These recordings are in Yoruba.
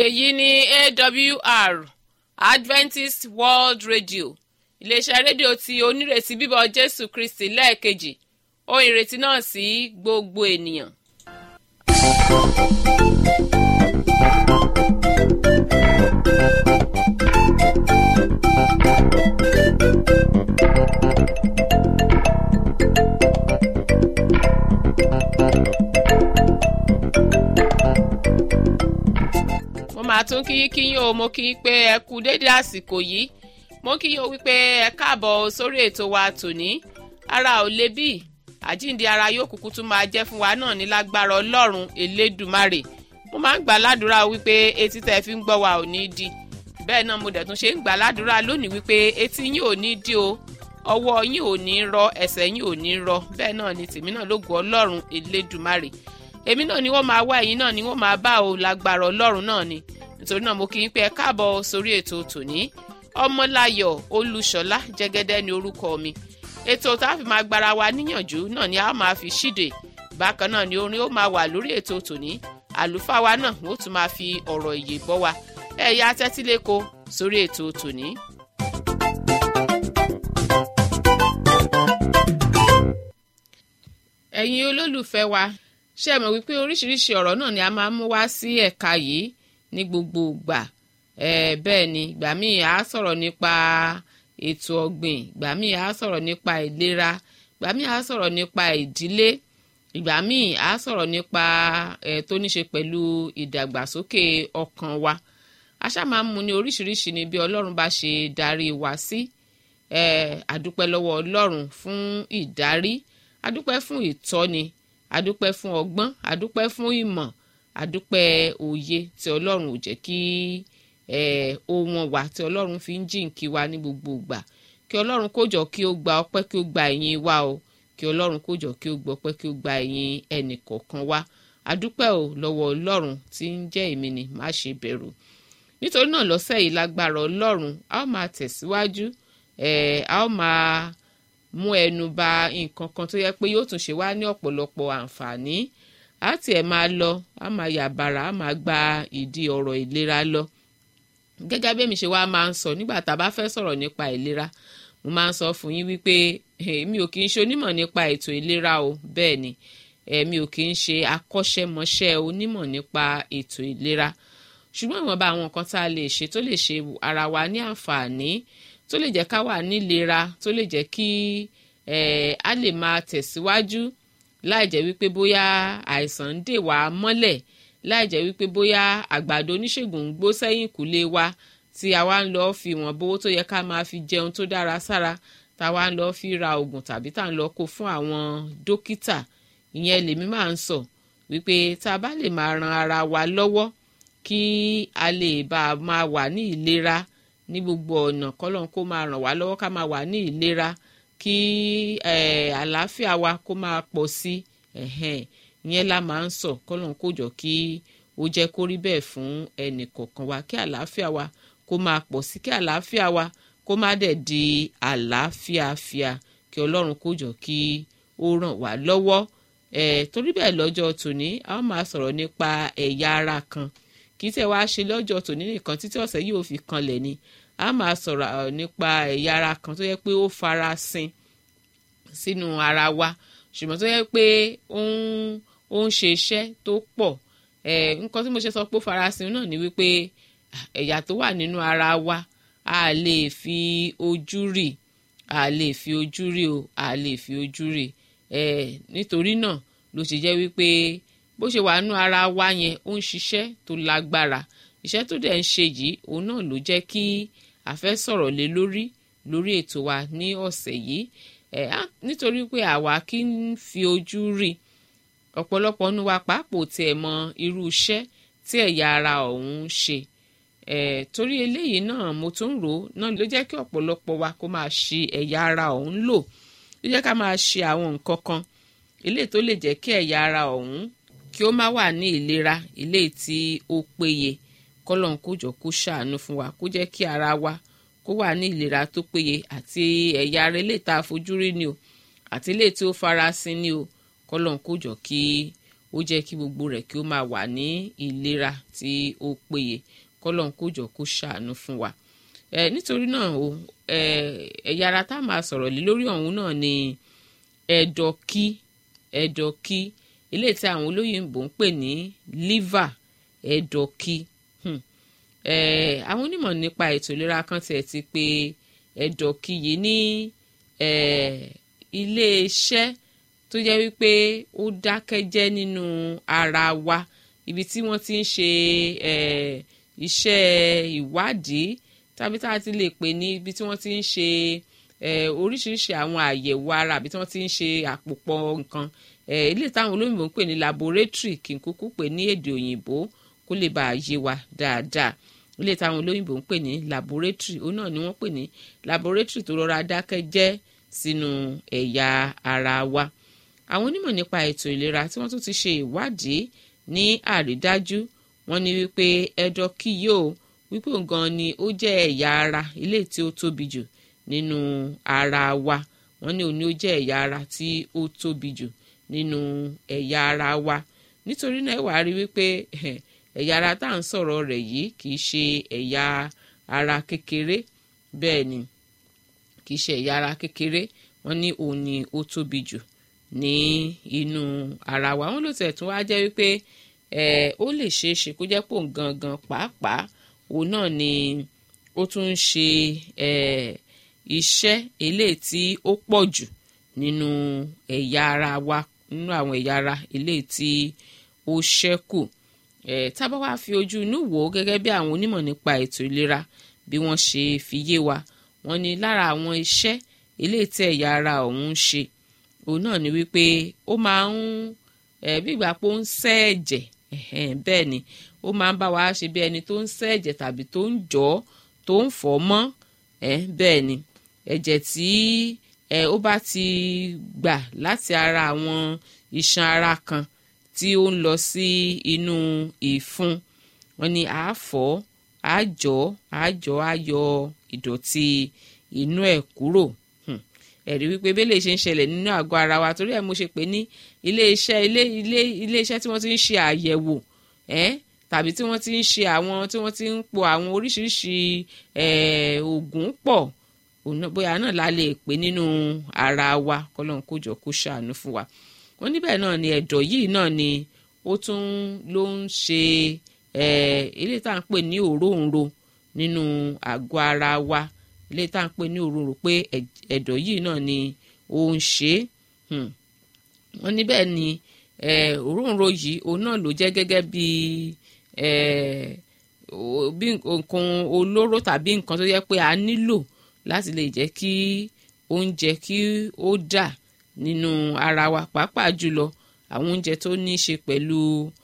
èyí ni awr adventist world radio iléeṣẹ́ rédíò tí onírètí bíbọ̀ jésù kristi lẹ́ẹ̀kejì ohun ìrètí náà sí gbogbo ènìyàn. mo máa tún kí kí yín o mo kí yín pé ẹ kú dédé àsìkò yìí mo kí yín o wípé ẹ káàbọ̀ sórí ètò wa tòní ara ò le bí àjíǹde ara yóò kúkú tún máa jẹ́ fún wa náà ní lágbára ọlọ́run elédùmarè mo máa ń gbà ládùúrà wípé etí tẹ́ fi ń gbọ́ wa ò ní di bẹ́ẹ̀ náà mo dẹ̀ tún ṣe ń gbà ládùúrà lónìí wípé etí yín ò ní di o ọwọ́ yín ò ní rọ ẹsẹ̀ yín ò ní rọ bẹ́ẹ̀ náà ni tèmi náà lógo ọlọ́run elédùmarè èmi náà ni wọ́n máa wá ẹ̀yin náà ni wọ́n máa bá o lágbára ọlọ́run náà ni nítorí náà mo kí n pé ẹ káàbọ̀ sórí ètò tòní ọmọláyọ̀ olúṣọlá jẹ́gẹ́dẹ́ ni orúkọ mi ètò tá a fi máa gbára wa níyànjú náà ni a máa fi ṣíde bákan náà ni orin ó máa wà lórí ètò tòní àlùfáà wa náà wọ́n tún máa fi ọ̀rọ̀ ìyè bọ́ wa ẹ̀yà tẹ́tíléko sórí ètò tòní. ẹ̀yin olólùfẹ́ wa ṣé ẹ mọ̀ wípé oríṣiríṣi ọ̀rọ̀ náà ni a máa ń mú wá sí ẹ̀ka yìí ní gbogbo ìgbà ẹ̀ bẹ́ẹ̀ ni ìgbà míì á sọ̀rọ̀ nípa ètò ọ̀gbìn ìgbà míì á sọ̀rọ̀ nípa ìlera ìgbà míì á sọ̀rọ̀ nípa ìdílé ìgbà míì á sọ̀rọ̀ nípa ẹ̀ tó ní ṣe pẹ̀lú ìdàgbàsókè ọkàn wa a ṣáà máa ń mú ní oríṣiríṣi ni bí ọlọ́run bá ṣe darí wa sí ẹ̀ àdúpẹ́ lọ́wọ́ ọlọ́run fún ìdarí àdúpẹ́ fún ìtọ́ni adúpẹ́ fún ọgbọ́n adúpẹ́ fún ìmọ̀ adúpẹ́ òye tí ọlọ́run ò jẹ́ kí ohun wa tí ọlọ́run fi ń jìnkí wa ní gbogbo ìgbà kí ọlọ́run kó jọ kí ó gba ọpẹ́ kí ó gba ìyìn wa o kí ọlọ́run kó jọ kí ó gba ọpẹ́ kí ó gba ìyìn ẹnì kọ̀ọ̀kan wa adúpẹ́ o lọ́wọ́ ọlọ́run tí ń jẹ́ èmi ni má ṣe bẹ̀rù nítorí náà lọ́sẹ̀ yìí lágbára ọlọ́run a ó máa tẹ̀síwájú a ó máa mú ẹnu ba nǹkan kan tó yẹ pé yóò tún ṣe wá ní ọ̀pọ̀lọpọ̀ àǹfààní á tiẹ̀ máa lọ á máa yàbàrà á máa gba ìdí ọ̀rọ̀ ìlera lọ gẹ́gẹ́ bí èmi ṣe wá máa ń sọ nígbà tá a bá fẹ́ sọ̀rọ̀ nípa ìlera mo máa ń sọ fún yín wípé èmi ò kì í ṣe onímọ̀ nípa ètò ìlera o bẹ́ẹ̀ ni èmi ò kì í ṣe akọ́ṣẹ́mọṣẹ́ onímọ̀ nípa ètò ìlera ṣùgbọ́n ìwọ̀nba àwọn nǹkan tá a lè ṣe tó lè ṣe ara wa ní àǹfààní tó lè jẹ́ ká wà nílera tó lè jẹ́ kí a lè máa tẹ̀síwájú láì jẹ́ wípé bóyá àìsàn ń dè wá mọ́lẹ̀ láì jẹ́ wípé bóyá àgbàdo oníṣègùn ń gbó sẹ́yìn kùlé wa tí a wá ń lọ fi wọ́n bówó tó yẹ ká máa fi jẹun tó dára sára tá a wá ń lọ fi ra oògùn tàbí tá à ń lọ kó fún àwọn dókítà ìyẹn lèmi máa ń sọ wípé tá a bá lè máa ran ara wa lọ́wọ́ kí a lè bá a máa wà ní ìlera ní gbogbo ọ̀nà kọ́lọ́n kó máa ràn wá lọ́wọ́ ká máa wà ní ìlera kí àlàáfíà wa kó máa pọ̀ sí ìyẹn la máa ń sọ kọ́lọ́n kó jọ kí ó jẹ́ kó rí bẹ́ẹ̀ fún ẹnì kọ̀ọ̀kan wa kí àlàáfíà wa kó máa pọ̀ sí kí àlàáfíà wa kó má dẹ̀ di àlàáfíàfíà kí ọlọ́run kó jọ kí ó ràn wá lọ́wọ́ torí bẹ́ẹ̀ lọ́jọ́ tòní a ó máa sọ̀rọ̀ nípa ẹ̀yà ara kan kì í tẹ̀ wá ṣe lọ́jọ́ tòní nìkan títí ọ̀sẹ̀ yìí ò fi kanlẹ̀ ni a máa sọ̀rọ̀ nípa ẹ̀yà ara kan tó yẹ pé ó farasin sínú ara wa ṣùgbọ́n tó yẹ pé ó ń ṣe iṣẹ́ tó pọ̀ nǹkan tí mo ṣe sọ pé ó farasin náà ni wípé ẹ̀yà tó wà nínú ara wa a lè fi ojú rí a lè fi ojú rí o a lè fi ojú rí nítorí náà ló ṣe jẹ́ wípé bó ṣe wà nú ara wa yẹn ó ń ṣiṣẹ́ tó lágbára iṣẹ́ tó dẹ̀ ń ṣe yìí òun náà ló jẹ́ kí a fẹ́ sọ̀rọ̀ lé lórí lórí ètò wa ní ọ̀sẹ̀ yìí ẹ̀ nítorí pé àwa kì í fi ojú rí ọ̀pọ̀lọpọ̀ nu wa pàápàá tiẹ̀ mọ irú iṣẹ́ tí ẹ̀yà ara ọ̀hún ń ṣe ẹ̀ torí eléyìí náà mo tún rò ó náà ló jẹ́ kí ọ̀pọ̀lọpọ̀ wa kó máa ṣe ẹ̀yà ara ọ̀hún lò ló jẹ́ ká máa ṣe àwọn nǹkan kan eléyìí tó lè jẹ́ kí ẹ̀yà ara ọ̀hún kí ó má wà ní ìlera ilé tí ó péye kọ́lọ́n kó jọ kó ṣàánú fún wa kó jẹ́ kí ara wa kó wà ní ìlera tó péye àti ẹ̀yà ara ilé tá a fojú rí ni o àti ilé tí ó farasin ni o kọ́lọ́n kó jọ kí ó jẹ́ kí gbogbo rẹ̀ kí ó máa wà ní ìlera tí ó péye kọ́lọ́n kó jọ kó ṣàánú fún wa ẹ nítorí náà o ẹ ẹ̀yà ara tá a máa sọ̀rọ̀ lé lórí ọ̀hún náà ni ẹ̀dọ̀kí ẹ̀dọ̀kí eléyìí tí àwọn olóyìnbó ń pè ní liver ẹ̀dọ̀kí hmm. ẹ àwọn onímọ̀ nípa ètò ìlera kan tiẹ̀ ti pè ẹ̀dọ̀kí yìí ní ẹ iléeṣẹ́ tó jẹ́ wípé ó dákẹ́jẹ́ nínú ara wa ibi tí wọ́n ti ń ṣe ẹ iṣẹ́ ìwádìí tàbí tá a ti lè pè ní ibi tí wọ́n ti ń ṣe oríṣiríṣi àwọn àyẹ̀wò ara àbí tí wọ́n ti ń ṣe àpòpọ̀ nǹkan ilé táwọn olóyìnbó ń pè ní laboratory kí n kúkú pè ní èdè òyìnbó kó lè bàa yé wa dáadáa ilé táwọn olóyìnbó ń pè ní laboratory òun náà ni wọ́n pè ní laboratory tó rọra dákẹ́ jẹ́ sínú ẹ̀yà ara wa àwọn onímọ̀ nípa ètò ìlera tí wọ́n tún ti ṣe ìwádìí ní àrídájú wọ́n ní wípé ẹ̀dọ̀ kí yóò wípé nǹkan ni ó jẹ́ ẹ̀yà ara ilé tí ó tóbi jù nínú ara wa wọ́n ní òun ni ó jẹ́ ẹ̀yà ara tí ó tóbi jù nínú ẹ̀yà ara wa nítorí náà wàá rí wípé ẹ̀yà ara tá à ń sọ̀rọ̀ rẹ̀ yìí kì í ṣe ẹ̀yà ara kékeré bẹ́ẹ̀ ni kì í ṣe ẹ̀yà ara kékeré wọ́n ní òun ni ó tóbi jù ní inú ara wa wọ́n ló tẹ̀ tún wá jẹ́ wípé ó lè ṣeé ṣe kó jẹ́ pò ń gangan pàápàá òun náà ni ó tún ń ṣe iṣẹ́ eléyìí tí ó pọ̀ jù nínú ẹ̀yà ara wa nínú àwọn ẹ̀yà ara eléyìí tí ó ṣẹ́kù tábà wá fi ojú inú wò ó gẹ́gẹ́ bí àwọn onímọ̀ nípa ètò ìlera bí wọ́n ṣe fi yé wa wọ́n ní lára àwọn iṣẹ́ eléyìí tí ẹ̀yà ara ọ̀hún ń ṣe òun náà ni wípé ó máa ń bí ìgbà pé ó ń ṣẹ́ ẹ̀jẹ̀ bẹ́ẹ̀ ni ó máa ń bá wa ṣe bí ẹni tó ń ṣẹ́ ẹ̀jẹ̀ tàbí tó ń jọ́ tó ń fọ̀ mọ́ bẹ́ẹ̀ ni ẹ̀jẹ̀ tí ó bá ti gbà láti ara àwọn iṣan ara kan tí ó ń lọ sí inú ìfun wọn ni àáfọ̀ àjọ àjọ àyọ ìdọ̀tí inú ẹ̀ kúrò ẹ̀rí wípé bẹ́lẹ̀ ṣe ń ṣẹlẹ̀ nínú àgọ́ ara wa torí ẹ̀ mo ṣe pé ní iléeṣẹ́ ilé ilé iléeṣẹ́ tí wọ́n ti ń ṣe àyẹ̀wò ẹ́ tàbí tí wọ́n ti ń ṣe àwọn tí wọ́n ti ń po àwọn oríṣiríṣi oògùn pọ̀ bóyá náà la lè pè nínú ara wa kọ́lọ́n kó jọ kó ṣàánú fún wa wọ́n níbẹ̀ náà ni ẹ̀dọ̀ yìí náà ni ó tún ló ń ṣe ilé tá à ń pè ní òróǹro nínú àgọ́ ara wa ilé tá à ń pè ní òróǹro pé ẹ̀dọ̀ yìí náà ni ó ń ṣe é wọ́n níbẹ̀ ni òróǹro yìí òun náà ló jẹ́ gẹ́gẹ́ bí bí nǹkan olóró tàbí nǹkan tó yẹ pé a nílò láti lè jẹ́ kí oúnjẹ kí ó dà nínú ara wa pàápàá jùlọ àwọn oúnjẹ tó ní í ṣe pẹ̀lú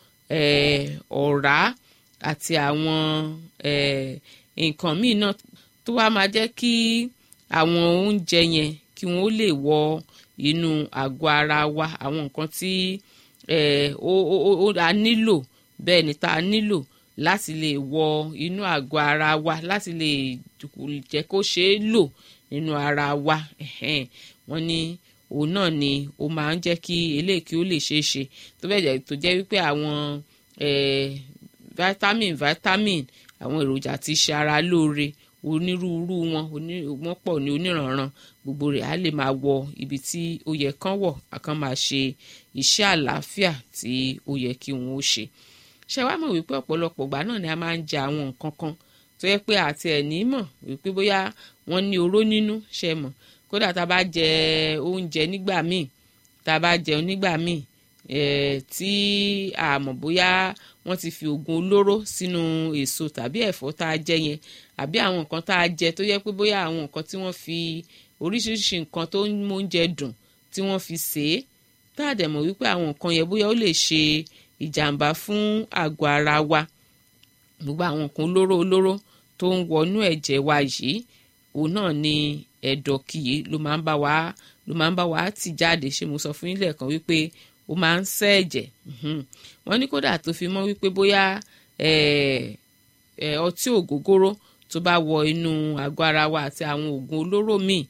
ọ̀rá àti àwọn nǹkan míì náà tó wá máa jẹ́ kí àwọn oúnjẹ yẹn kí wọ́n lè wọ inú àgọ́ ara wa àwọn nǹkan tí a nílò bẹ́ẹ̀ ni tá a nílò láti lè wọ inú àgọ́ ara wa láti lè jẹ́ kó ṣeé lò nínú ara wa wọ́n ní òun náà ni ó máa ń jẹ́ kí eléyìí kí ó lè ṣeé ṣe tó bẹ́ẹ̀ jẹ́ tó jẹ́ wípé àwọn vitamin vitamin àwọn èròjà tí ṣe ara lóore onírúurú wọn wọ́n pọ̀ ní oníranran gbogbo rẹ̀ á lè máa wọ ibi tí ó yẹ kán wọ̀ àkàn máa ṣe iṣẹ́ àlàáfíà tí ó yẹ kí wọ́n ó ṣe ṣe wá mọ̀ wípé ọ̀pọ̀lọpọ̀ ìgbà náà ni a máa ń jẹ àwọn nǹkan kan tó yẹ pé àti ẹ̀ ní mọ̀ wípé bóyá wọ́n ní oró nínú ṣe mọ̀ kódà tá a bá jẹ oúnjẹ nígbà míì tá a bá jẹun nígbà míì tí a mọ̀ bóyá wọ́n ti fi oògùn olóró sínú èso tàbí ẹ̀fọ́ tá a jẹ yẹn àbí àwọn nǹkan tá a jẹ tó yẹ pé bóyá àwọn nǹkan tí wọ́n fi oríṣiríṣi nǹkan tó ń mú oúnjẹ dùn tí wọ́n fi sè é tá a dẹ̀ mọ̀ wípé àwọn nǹkan yẹn bóyá ó lè ṣe ìjàmbá fún àgọ́ ara wa gbogbo àwọn nǹkan olóró olóró tó ń wọnú ẹ̀jẹ̀ wa yìí òun náà ni ẹ̀dọ̀ kìí ló máa ń bá wa ló máa ń bá wa tì jáde ṣé mo sọ fún yín lẹ́ẹ̀kan wípé ó máa ń ṣẹ́ ẹ̀jẹ̀ wọ́n ní kódà tó fi mọ́ wípé bóyá ọtí ògógóró tó bá wọ inú àgọ́ ara wa àti àwọn oògùn olóró míì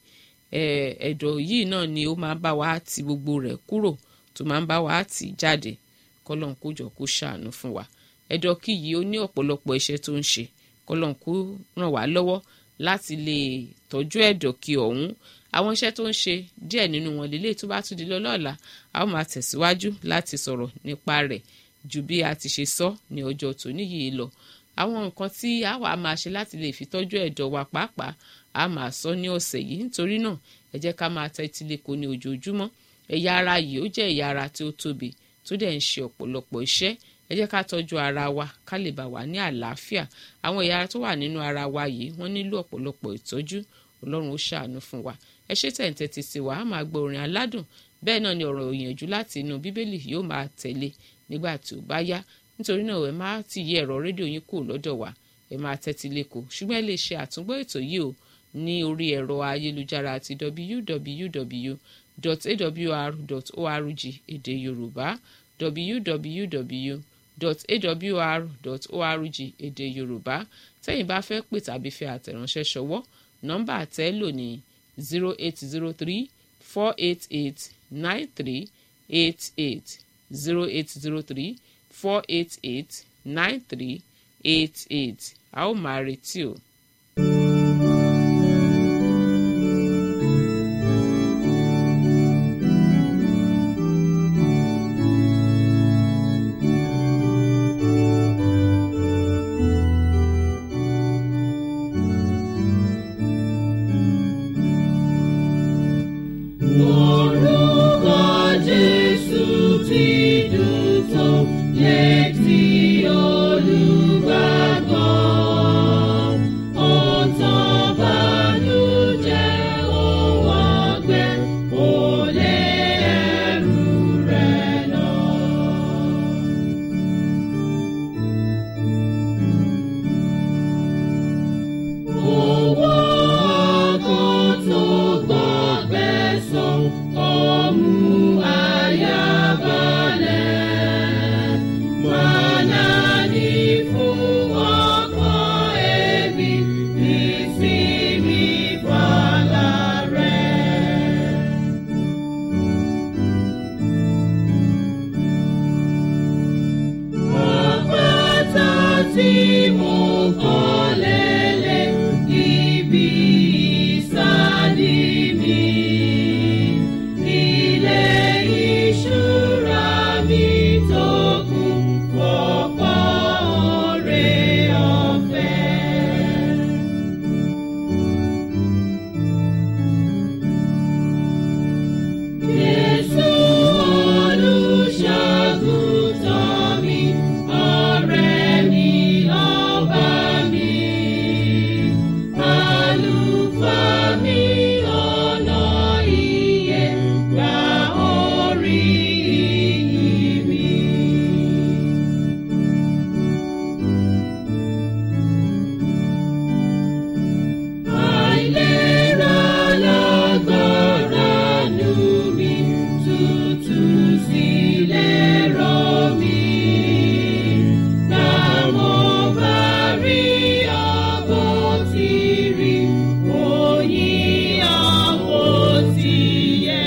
ẹ̀dọ̀ yìí náà ni ó máa ń bá wa tì gbogbo rẹ̀ kúrò tó máa ń bá wa tì jáde kọ́lọ́n kó jọ kó ṣàánú fún wa ẹ̀dọ̀ kí yìí ó ní ọ̀pọ̀lọpọ̀ iṣẹ́ tó ń ṣe kọ́lọ́n kó ràn wá lọ́wọ́ láti lè tọ́jú ẹ̀dọ̀ kí ọ̀hún àwọn iṣẹ́ tó ń ṣe díẹ̀ nínú wọn lélẹ̀ tó bá tún di lọ́lọ́ọ̀la a ó máa tẹ̀síwájú láti sọ̀rọ̀ nípa rẹ̀ ju bí a ti ṣe sọ ní ọjọ́ tòní yìí lọ àwọn nǹkan tí a wà máa ṣe láti lè fi tọ́jú ẹ̀dọ̀ wa pàápàá a máa sọ ní ọ̀sẹ̀ yìí nítorí náà ẹ jẹ́ ká máa tẹ́tí lẹ́kọ̀ọ́ ní ojoojúmọ́ ẹ̀yà ara yìí ó jẹ́ ẹ̀yà ara tí ó tóbi tó dẹ̀ ń ṣe ọ̀pọ̀lọpọ̀ iṣẹ́ ẹ jẹ́ ká tọ́jú ara wa ká lè bá wà ní àlàáfíà àwọn ẹ̀yà ara tó wà nínú ara wa yìí wọ́n nílò ọ̀pọ̀lọpọ̀ ìtọ́jú ọlọ́run ó ṣàánú fún wa ẹ ṣe tẹ̀ǹtẹ̀ ti sí wa á máa gbọ́ orin aládùn bẹ́ẹ̀ náà ni ọ̀rọ̀ òyìnbó láti inú bíbélì yóò máa tẹ̀lé nígbà tí ó bá yá nítorí náà ẹ má ti yí ẹ̀rọ rédíò yín kù lọ́dọ̀ wa ẹ máa tẹ́tí lẹ́kọ̀ọ́ ṣùgbọ́n ẹ lè ṣe àtúngbọ́ ètò yìí o ní orí ẹ̀rọ ayélujára àti www.awr.org èdè yorùbá www.awr.org èdè yorùbá tẹ́yìn bá fẹ́ pè tàbí fẹ́ àtẹ̀ránṣẹ́ ṣọwọ́ nọ́mbà àtẹ́lò ní zero eight zero three four eight eight nine three eight eight zero eight zero three four eight eight nine three eight eight a ó máa retí o. Orúkọ Jésù ti dùn tó létí olùgbàgbọ́. Ó tán bànújẹ́ òun ọgbẹ́, ó lé ẹrù rẹ̀ lọ. Owó kan tó gbọ́gbẹ́ sàn, ó mú àyà balẹ̀. Mọ̀nà ní fún ọkàn ẹbí, ìsinmi fàlà rẹ̀. Àpáta tí mo kọ́ lélẹ̀ ibi ìsádi mi. Ilé ìṣúra mi tó kún fọ́pọ̀ oore ọ̀fẹ́. Jésù olùṣàgùtàn mi, ọ̀rẹ́ mi, ọba mi. Àlùfáà mi, ọ̀nà ìyè, gba orí ìyìn mi. Àìlera lágbára nù mí, tútù sílẹ̀ rọ̀ mí. Gbà mo bá rí àbò tí rí, òyìn àbò tí yẹ.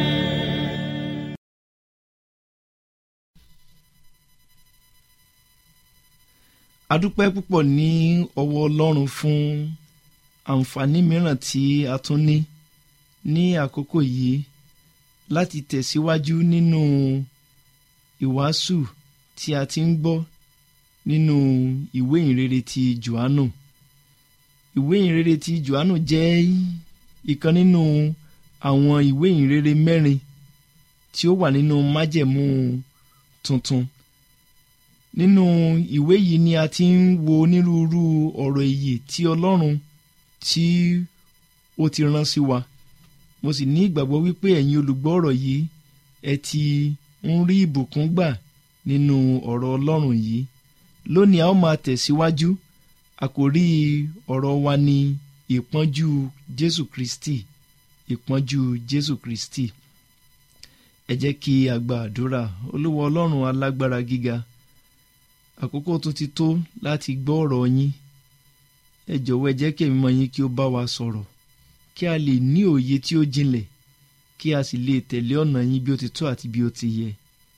adúpẹ́ púpọ̀ ní ọwọ́ ọlọ́run fún àǹfààní mìíràn tí a tún ní ní àkókò yìí láti tẹ̀síwájú nínú ìwàásù tí a ti ń gbọ́ nínú ìwé ìrere ti johannu ìwé ìrere ti johannu jẹ́ ìkan nínú àwọn ìwé ìrere mẹ́rin tí ó wà nínú májẹ̀mú tuntun nínú ìwé yìí ni a ti ń wo onírúurú ọ̀rọ̀ ìyè tí ọlọ́run tí ó ti rán sí wa mo sì ní ìgbàgbọ́ wípé ẹ̀yin olùgbọ́ ọ̀rọ̀ yìí ẹ ti ń rí ìbùkún gbà nínú ọ̀rọ̀ ọlọ́run yìí lónìí a ó máa tẹ̀síwájú àkòrí ọ̀rọ̀ wa ni ìpọ́njú jésù kristi ìpọ́njú jésù kristi ẹ jẹ́ kí a gba àdúrà olúwa ọlọ́run alágbára gíga àkókò tó ti tó láti gbọ́ ọ̀rọ̀ yín ẹ jọ̀wọ́ ẹ jẹ́ kí ẹ̀mí mọ́ yín kí ó bá wa sọ̀rọ̀ kí a lè ní òye tí ó jinlẹ̀ kí a sì lè tẹ̀lé ọ̀nà yín bí ó ti tó àti bí ó ti yẹ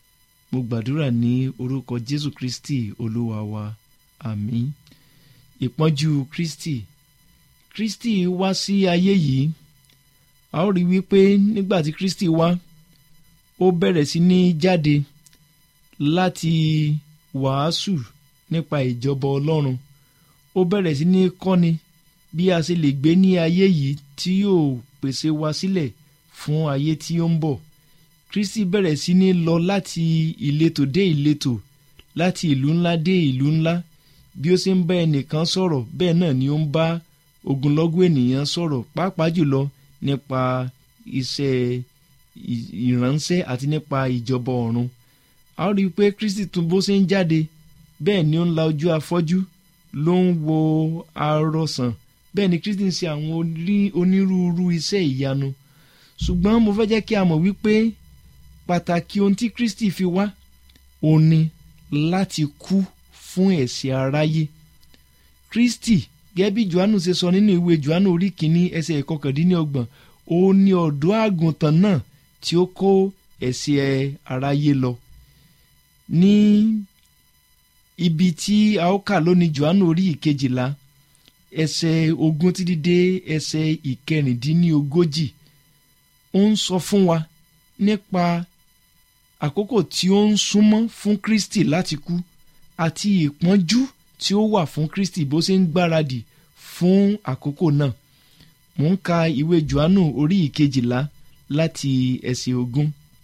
mo gbàdúrà ní orúkọ jésù kristi olúwa wa àmín ìpọ́njú kristi kristi wá sí ayé yìí a ó rí wípé nígbà tí kristi wá ó bẹ̀rẹ̀ sí ní jáde láti wàásù nípa ìjọba ọlọ́run ó bẹ̀rẹ̀ sí ní kọ́ni bí a ṣe lè gbé ní ayé yìí tí yóò pèsè wa sílẹ̀ fún ayé tí ó ń bọ̀ kristi bẹ̀rẹ̀ sí ní lọ láti ìletò dé ìletò láti ìlú ńlá dé ìlú ńlá bí ó ṣe ń bá ẹnìkan sọ̀rọ̀ bẹ́ẹ̀ náà ni ó ń bá ogunlọ́gọ̀ ènìyàn sọ̀rọ̀ pàápàá jùlọ nípa iṣẹ́ ìránṣẹ́ àti nípa ìjọba ọ̀run a ó rí i pé kristi tún bó ṣe ń jáde bẹ́ẹ̀ ni ó ń la ojú afọ́jú ló ń wo arọsàn bẹ́ẹ̀ ni kristi ń ṣe àwọn onírúurú iṣẹ́ ìyanu ṣùgbọ́n mo fẹ́ jẹ́ kí a mọ̀ wípé pàtàkì ohun tí kristi fi wá òun ni láti kú fún ẹ̀ṣẹ̀ aráyé kristi gẹ́gẹ́ bí johannu ṣe sọ nínú ìwé johannu orí kìíní ẹsẹ̀ ìkọkàndínlọ́gbọ̀n òun ni ọ̀dọ́ àgùntàn náà tí ó kó ẹ̀ṣẹ̀ aráyé lọ ní ibi tí a ó kà lónìí johannu orí ìkejìlá ẹsẹ̀ ogún títí dé ẹsẹ̀ ìkẹrìndínlógójì ó ń sọ fún wa nípa àkókò tí ó ń súnmọ́ fún kristi láti kú àti ìpọ́njú tí ó wà fún kristi bó ṣe ń gbáradì fún àkókò náà mò ń ka ìwé johannu orí ìkejìlá láti ẹsẹ̀ ogún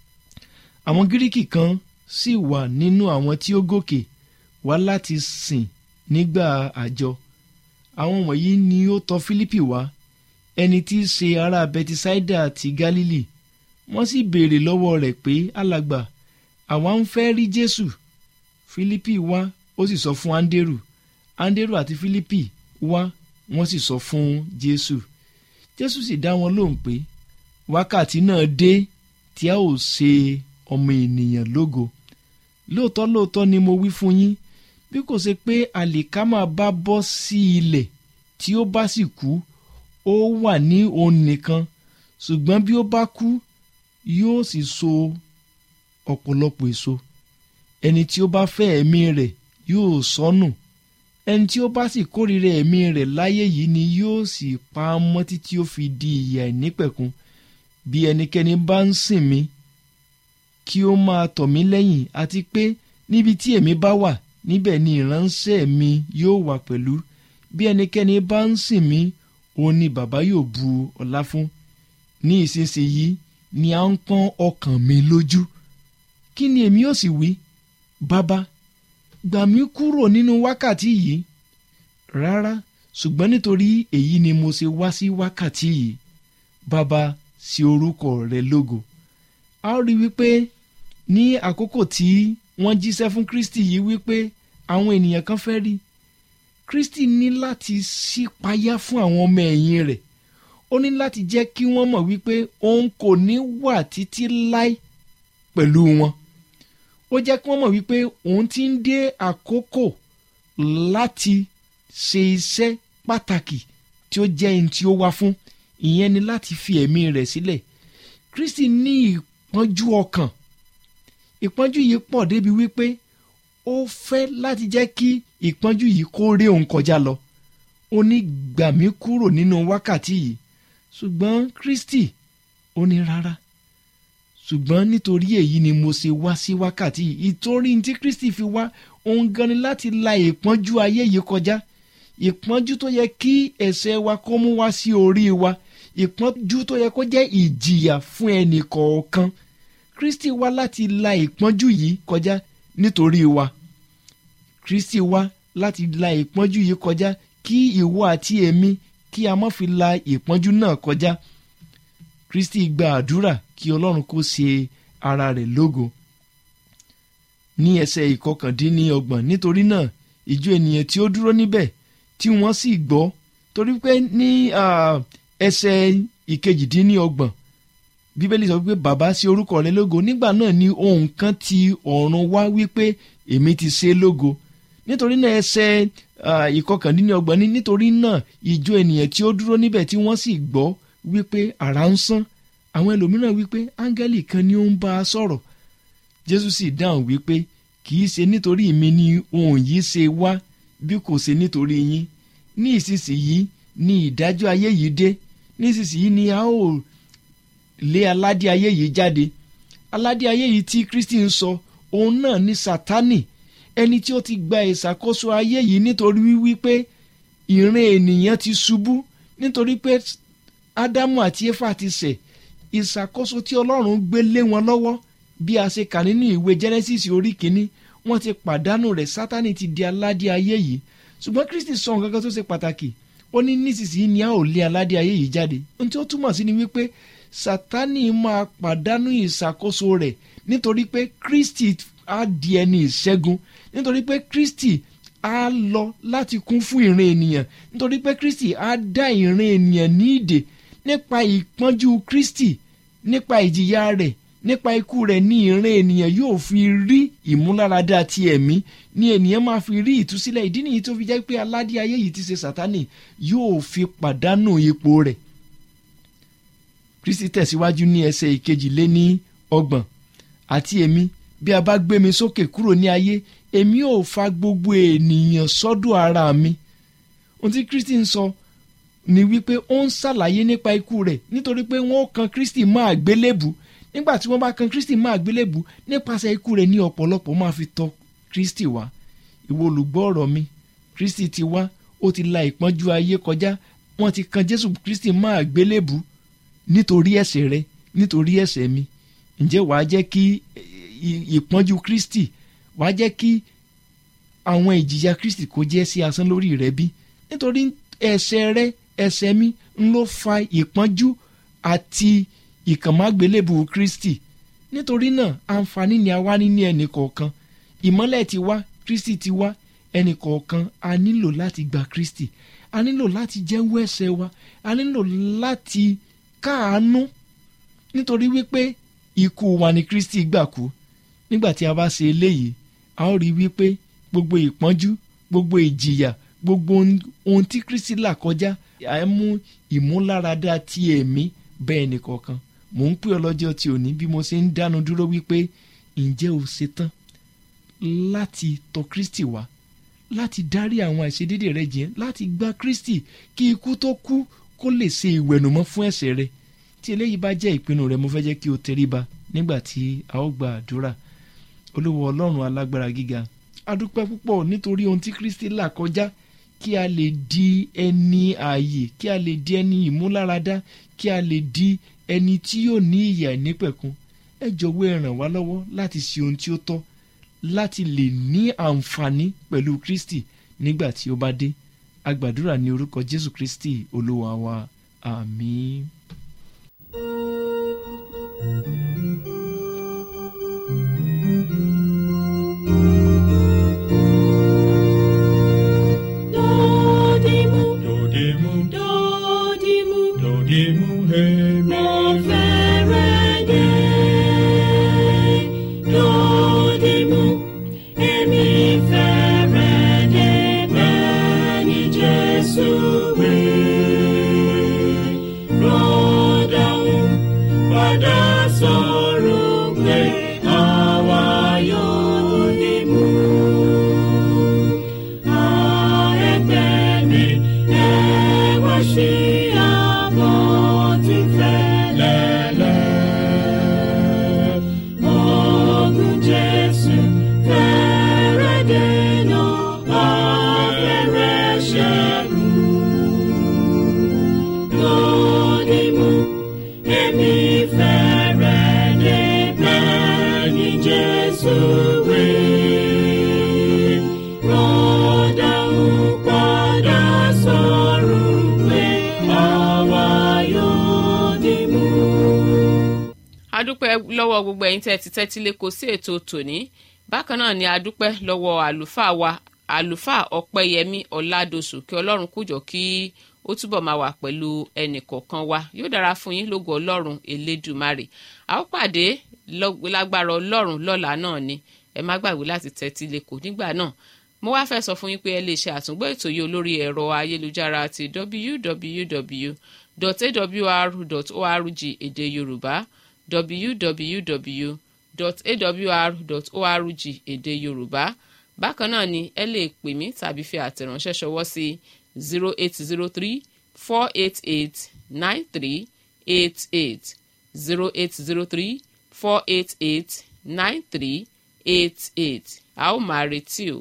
àwọn gíríkì kan sì wà nínú àwọn tí ó gòkè wá láti sìn nígbà àjọ àwọn wọ̀nyí ni ó tọ̀ fílípì wá ẹni tí í ṣe ará bẹtisáídà ti gálílì wọ́n sì béèrè lọ́wọ́ rẹ̀ pé alàgbà àwa ń fẹ́ rí jésù fílípì wá ó sì sọ fún áńdérù áńdérù àti fílípì wá wọ́n sì sọ fún jésù jésù sì dá wọn lóhùn pé wákàtí náà dé tí a ó ṣe ọmọ ènìyàn lógo lóòótọ́ lóòótọ́ ni mo wí fún yín bí kò ṣe pé àlìkámà bá bọ́ sí ilẹ̀ tí ó bá sì kú ó wà ní òun nìkan ṣùgbọ́n bí ó bá kú yóò sì so ọ̀pọ̀lọpọ̀ èso ẹni tí ó bá fẹ́ ẹ̀mí rẹ̀ yóò sọnù ẹni tí ó bá sì kórìíra ẹ̀mí rẹ̀ láyé yìí ni yóò sì pa á mọ́ títí ó fi di ìyà ìnípẹ̀kun bí ẹnikẹ́ni bá ń sìn mí kí ó máa tọ̀ mí lẹ́yìn àti pé níbi tí èmi bá wà níbẹ̀ ni ìránṣẹ́ mi yóò wà pẹ̀lú bí ẹnikẹ́ni bá ń sìn mí òun ni bàbá yóò bu ọlá fún ní ìsinsìnyí ni à ń pọ́n ọkàn mi lójú kí ni èmi yóò sì wí bàbá gbà mí kúrò nínú wákàtí yìí rárá ṣùgbọ́n nítorí èyí ni mo ṣe wá sí wákàtí yìí bàbá sí orúkọ rẹ lógo a ó rí wípé ní àkókò tí wọ́n jíṣẹ́ fún kristi yìí wípé àwọn ènìyàn kan fẹ́ rí kristi ní láti ṣípayá fún àwọn ọmọ ẹ̀yìn rẹ̀ ó ní láti jẹ́ kí wọ́n mọ̀ wípé òun kò ní wà títí láé pẹ̀lú wọn ó jẹ́ kí wọ́n mọ̀ wípé òun ti ń dé àkókò láti ṣe iṣẹ́ pàtàkì tí ó jẹ́ ẹni tí ó wá fún ìyẹn ni láti fi ẹ̀mí rẹ̀ sílẹ̀ kristi ní ìpọ́njú ọkàn ìpọ́njú yìí pọ̀ débi wípé ó fẹ́ láti jẹ́ kí ìpọ́njú yìí kó ré òun kọjá lọ ó ní gbà mí kúrò nínú wákàtí yìí ṣùgbọ́n kristi ó ní rárá ṣùgbọ́n nítorí èyí ni mo ṣe wá sí wákàtí yìí ìtorí tí kristi fi wá òun gan ni láti la ìpọ́njú ayé yìí kọjá ìpọ́njú tó yẹ kí ẹ̀ṣẹ̀ wa kó mú wá sí orí wa ìpọ́njú tó yẹ kó jẹ́ ìjìyà fún ẹnì kọ̀ọ̀kan kristi wá láti la ìpọ́njú yìí kọjá nítorí wa kristi wá láti la ìpọ́njú yìí kọjá kí ìwọ àti èmi kí a má fi la ìpọ́njú náà kọjá kristi gba àdúrà kí ọlọ́run kó ṣe ara rẹ̀ lógo ní ẹsẹ̀ ìkọkàndínlọ́gbọ̀n nítorí náà ìjọ ènìyàn tí ó dúró níbẹ̀ tí wọ́n sì gbọ́ torí pé ní ẹsẹ̀ ìkejìdínlọ́gbọ̀n bíbélì sọ wípé bàbá sí orúkọ rẹ lógo nígbà náà ni ohun kan ti ọ̀run wá wípé èmi ti ṣe lógo nítorí náà ẹsẹ̀ ìkọkàndínlọ́gbọ̀n ní nítorí náà ìjọ ènìyàn tí ó dúró níbẹ̀ tí wọ́n sì gbọ́ wípé àrá ń sán àwọn ẹlòmíràn wípé áńgẹ́lì kan ni ó ń bá a sọ̀rọ̀ jésù sì dáhùn wípé kì í ṣe nítorí mi ni ohun yìí ṣe wá bí kò ṣe nítorí yín ní ìsinsìnyí ni ìdájọ́ ayé yìí dé ní ìsinsìnyí ni a ó lé aládé ayé yìí jáde aládé ayé yìí tí kristi ń sọ òun náà ní sátánì ẹni tí ó ti gba ìṣàkóso ayé yìí nítorí wípé ìran ènìyàn ti ṣubú nítorí pé ádámù àti éfà ti ṣẹ̀ ìṣàkóso tí ọlọ́run gbé lé wọn lọ́wọ́ bí a ṣe kà nínú ìwé genesis orí kínní wọ́n ti pàdánù rẹ̀ sátánì ti di aládé ayé yìí ṣùgbọ́n kristi sọ nǹkan kan tó ṣe pàtàkì ó ní nísinsìnyí ni a ò lé aládé ayé yìí jáde ohun tí ó túmọ̀ sí ni wípé sátánì máa pàdánù ìṣàkóso rẹ̀ nítorí pé kristi á di ẹni ìṣẹ́gun nítorí pé kristi á lọ láti kún fún ìran ènìyàn nítorí pé kristi á dá ìran ènìyàn ní ìdè nípa ìpọ́njú kristi nípa ìjìyà rẹ̀ nípa ikú rẹ̀ ní ìran ènìyàn yóò fi rí ìmúláradá ti ẹ̀mí ní ènìyàn máa fi rí ìtúsílẹ̀ ìdí nìyí tó fi jẹ́ pé aládé ayé yìí ti ṣe sátánì yóò fi pàdánù ipò rẹ̀ kristi tẹ̀síwájú ní ẹsẹ̀ ìkejì lé ní ọgbọ̀n àti èmi bí a bá gbé mi sókè kúrò ní ayé èmi ò fa gbogbo ènìyàn sọ́dọ̀ ara mi ohun tí kristi ń sọ ni wípé ó ń ṣàlàyé nípa ikú rẹ̀ nítorí pé wọ́n kan kristi máa gbélébù nígbà tí wọ́n bá kan kristi máa gbélébù nípasẹ̀ ikú rẹ̀ ní ọ̀pọ̀lọpọ̀ máa fi tọ̀ kristi wá ìwọ olùgbọ́ ọ̀rọ̀ mi kristi ti wá ó ti la ìpọ́njú ayé kọjá wọ́n ti kan jésù kristi máa gbélébù nítorí ẹ̀ṣẹ̀ rẹ nítorí ẹ̀ṣẹ̀ mi ǹjẹ́ wàá jẹ́ kí ìpọ́njú kristi wàá jẹ́ kí àwọn ìjìyà kristi kó jẹ́ sí asán lórí rẹ bí nítorí ẹ̀ṣẹ̀ rẹ ẹ̀ṣẹ̀ mi ń ló fa ìpọ́njú àti ìkànmágbélébù kristi nítorí náà àǹfààní ni a wá ní ní ẹnì kọ̀ọ̀kan ìmọ́lẹ̀ ti wá kristi ti wá ẹnì kọ̀ọ̀kan a nílò láti gba kristi a nílò láti jẹ́wọ́ ẹ̀ṣẹ̀ wa a nílò láti káàánú nítorí wípé ikú wa ni kristi gbà kú nígbà tí a bá ṣe eléyìí a ó rí wípé gbogbo ìpọ́njú gbogbo ìjìyà gbogbo ohun tí kristi là kọjá à ń mú ìmúláradá ti ẹ̀mí bẹ́ẹ̀ nìkọ̀ọ̀kan mò ń pè ọ lọ́jọ́ tí òní bí mo ṣe ń dánu dúró wípé ǹjẹ́ o ṣetán láti tọ̀ kristi wá láti dárí àwọn àìṣedédé rẹ jìn láti gba kristi kí ikú tó kú kó lè ṣe ìwẹ̀nùmọ́ fún ẹ̀ṣẹ̀ rẹ tí eléyìí bá jẹ́ ìpinnu rẹ mo fẹ́ jẹ́ kí o tẹríba nígbà tí a ó gba àdúrà olówó ọlọ́run alágbára gíga adúpẹ́ púpọ̀ nítorí ohun tí kristi là kọjá kí a lè di ẹni ààyè kí a lè di ẹni ìmúláradá kí a lè di ẹni tí yóò ní ìyà ìnípẹ̀kun ẹ jọ̀wọ́ ẹ ràn wá lọ́wọ́ láti ṣe ohun tí ó tọ́ láti lè ní àǹfààní pẹ̀lú kristi nígbà tí ó bá dé agbàdúrà ní orúkọ jésù kristi olúwa wa àmín. Dodimu, Dodimu, dodimu, dodimu, hemi. mo fẹ́rẹ̀ dé. Dodimu, èmi fẹ́rẹ̀ dé bẹ́ẹ̀ ni Jésù wí. Rọ́dàún padà sọ̀rọ̀ pé àwa yóò dìmú. Jesus, we rọ́dà ń padà sọ̀rọ̀ pé àwa yóò dìmú. adúpẹ́ lọ́wọ́ gbogbo ẹ̀yin tẹ́ ti tẹ́tí lé kò sí ètò tòní bákan náà ni adúpẹ́ lọ́wọ́ àlùfáà wa àlùfáà ọ̀pẹ́yẹmí ọ̀làdọ̀sù kí ọlọ́run kújọ kí ó túbọ̀ máa wà pẹ̀lú ẹnì kọ̀ọ̀kan wa yóò dára fún yín lógo ọlọ́run elédùmarè a ó pàdé lọ́- lágbára ọlọ́run lọ́la náà ni ẹ má gbàgbé láti tẹ́tí lé kò nígbà náà mo wá fẹ́ sọ fún yín pé ẹ lè ṣe àtúngbọ́ ètò yìí olórí ẹ̀rọ ayélujára ti www.awr.org èdè yorùbá www awr.org èdè yorùbá bákan náà ni ẹ lè pè mí tàbí fi àtẹ̀ránṣẹ́ ṣọwọ́ sí zero eight zero three four eight eight nine three eight eight zero eight zero three four eight eight nine three eight eight a ó máa retí o.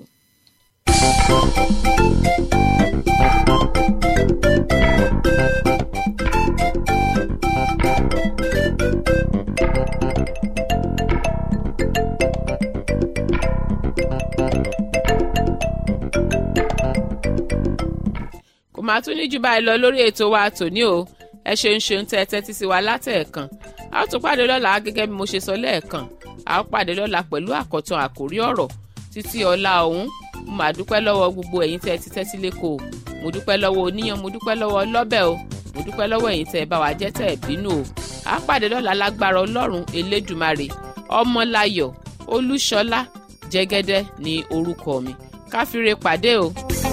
kò máa tún ní jù báyìí lọ lórí ètò wa tòní o ẹ ṣeun ṣeun tẹ ẹ tẹ́tí sí wa látẹ̀ẹ̀kan a ó tún pàdé lọ́la gẹ́gẹ́ bí mo ṣe sọ lẹ́ẹ̀kan a ó pàdé lọ́la pẹ̀lú àkọ́tàn àkórí ọ̀rọ̀ títí ọ̀la ọ̀hún mo máa dúpẹ́ lọ́wọ́ gbogbo ẹ̀yin tẹ́ ẹ ti tẹ́tí lẹ́kọ̀ọ́ mo dúpẹ́ lọ́wọ́ oníyan mo dúpẹ́ lọ́wọ́ lọ́bẹ̀ o mo dúpẹ́ lọ́wọ́ ẹ̀yin tẹ́ ẹ bá wa jẹ́ tẹ́ ẹ bínú o a ó pàdé lọ́la lágbára ọlọ́run elédùmarè ọmọláyọ̀ olúṣọlá jẹ́gẹ́dẹ́ ní orúkọ mi káfíńre pàdé o.